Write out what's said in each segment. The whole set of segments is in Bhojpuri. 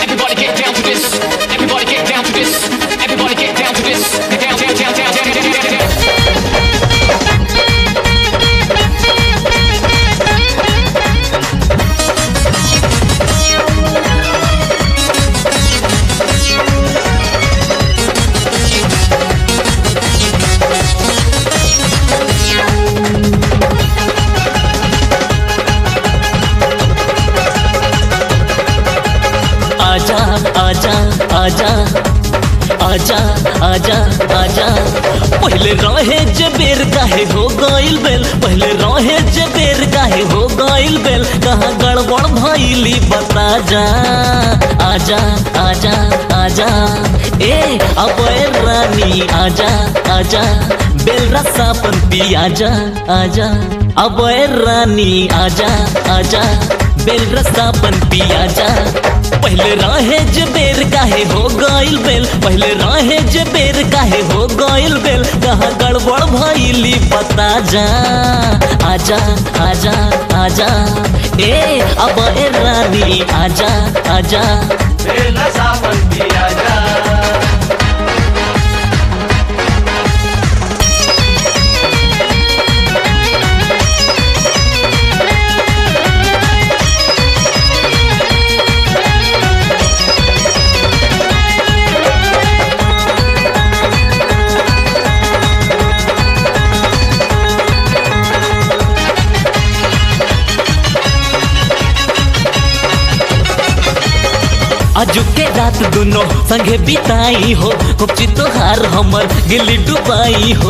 Everybody get down to this. Everybody get down to this. Everybody get down to this. Get down, down, down, down, down, down, down, down. आजा आजा आजा आजा आजा आजा पहले रहे जे बेर काहे हो गइल बेल पहले रहे जे बेर काहे हो गइल बेल कहाँ गड़बड़ भइली बता जा आजा आजा आजा ए अब रानी आजा आजा बेल रसापन पी आजा आजा अब रानी आजा आजा बेल रसापन पी आजा पहले राहे जे बेर काहे हो गइल बेल पहले राहे जे बेर काहे हो गइल बेल कहाँ गड़बड़ भइली बता जा आजा आजा आजा ए अब ए रानी आजा आजा बेला सावन पिया जा अजू के रात दोनों संगे बिताई हो कुपची तोहार हमर गिली डुबाई हो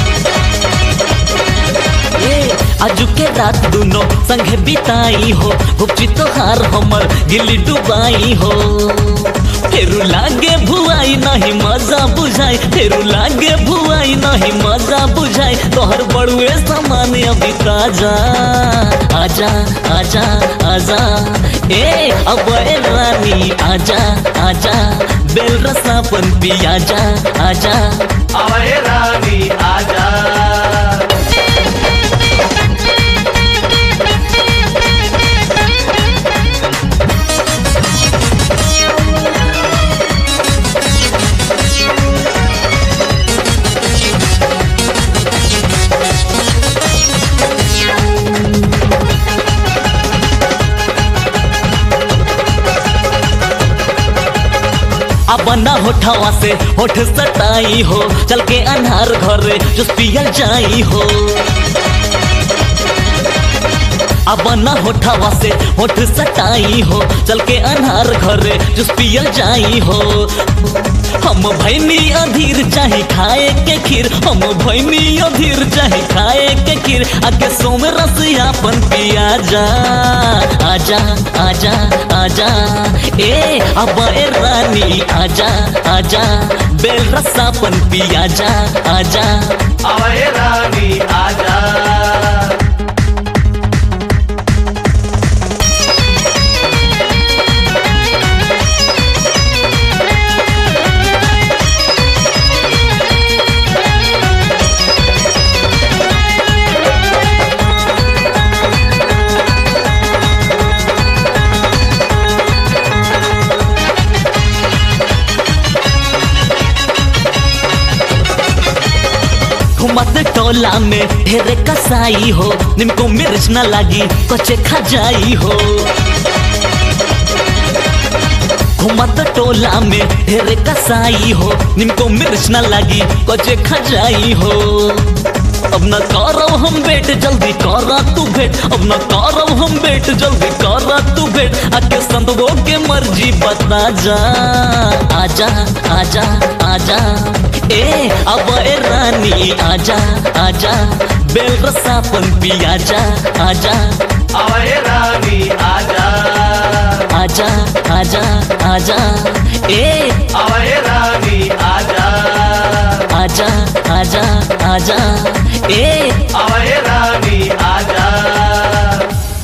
ए, आजू के रात दोनों संगे बिताई हो गुपची तोहार हमर गिली डुबाई हो फेरू लागे भुआई नहीं मजा बुझाई फेरू लागे भुआई नहीं मजा बुझाई तोहर बड़ुए सामान अभी ताजा आजा आजा आजा ए अब ए रानी आजा आजा बेल रसापन पी आजा आजा अवय रानी आजा अब ना होठवा से होठ सटाई हो चल के अनहार घरे जुस पियल जाई हो अब ना होठवा से होठ सटाई हो चल के अनहार घरे जुस पियल जाई हो हम भैनी अधीर चाहे खाए के खीर हम भैनी अधीर चाहे खाए के खीर आके सोम रस आपन पिया जा आजा आजा आजा ए अब ए रानी आजा आजा बेल रसापन पिया जा आजा अवय रानी आजा घुमत टोला में ढेरे कसाई हो निमको मिर्च न लागी कचे खा जाई हो घुमत टोला में ढेरे कसाई हो निमको मिर्च न लागी कचे खा जाई हो अब न करब हम बेट जल्दी करा तू भेट अब न करब हम बेट जल्दी करा तू भेट आके संतवो के मर्जी बता जा आजा आजा आजा ए अब ए रानी आजा आजा बेल रसापन पिया जा आजा अवय रानी आजा आजा आजा आजा ए अवय रानी आजा आजा आजा आजा ए अवय रानी आजा